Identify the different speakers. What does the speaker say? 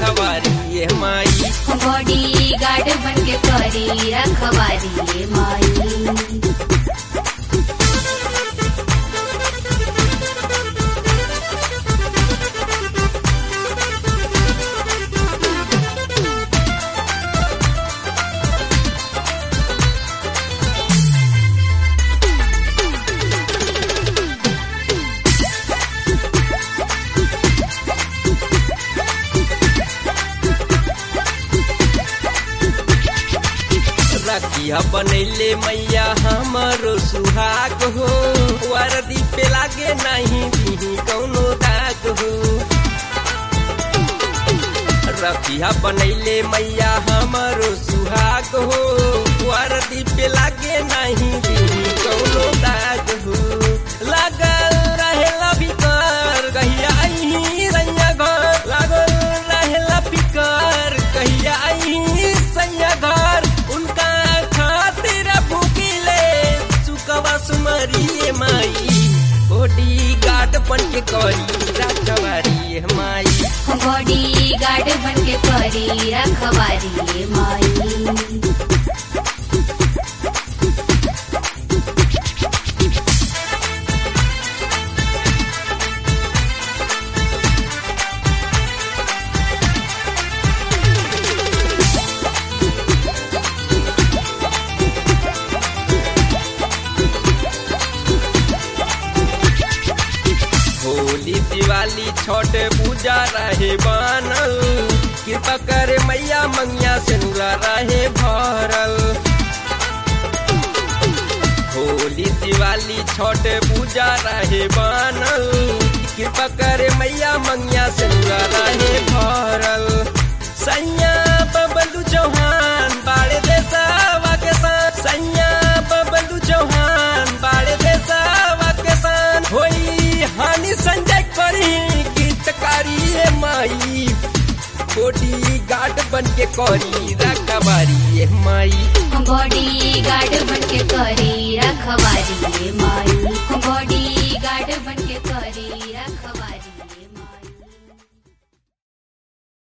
Speaker 1: रखवारी ये my
Speaker 2: body guard बन के करी रखवारी माई
Speaker 1: रखिया बनैले मैया हमारो सुहाग हो वरदी पे लागे नहीं दी कौनो दाग हो रखिया बनैले मैया हमारो सुहाग हो वरदी पे लागे नहीं दी कौनो दाग हो लागल रहेला बिकर कहिया आई रैया घर लागल रहेला बिकर कहिया आई सैया घर उनका खातिर भूकिले सुकवा सुमरी माई बॉडी गार्ड बन के करी रखवारी माई
Speaker 2: बॉडी गार्ड बन के करी रखवारी माई
Speaker 1: होली दिवाली छठ पूजा रहे बनल कृपा करे मैया मंगिया से नुरा रहे भरल होली दिवाली छठ पूजा रहे बनल कृपा करे मैया मंगिया से नुरा रहे भरल सैया बबलू चौहान बाड़े देसावा के साथ सैया बबलू चौहान बाड़े देसावा के साथ होई हानि संजय करी गीतकारी ए माई बॉडी गार्ड बन के करी रखबारी ए माई
Speaker 2: बॉडी गार्ड बन के करी रखवारी माई बॉडी गार्ड बन के करी रखवारी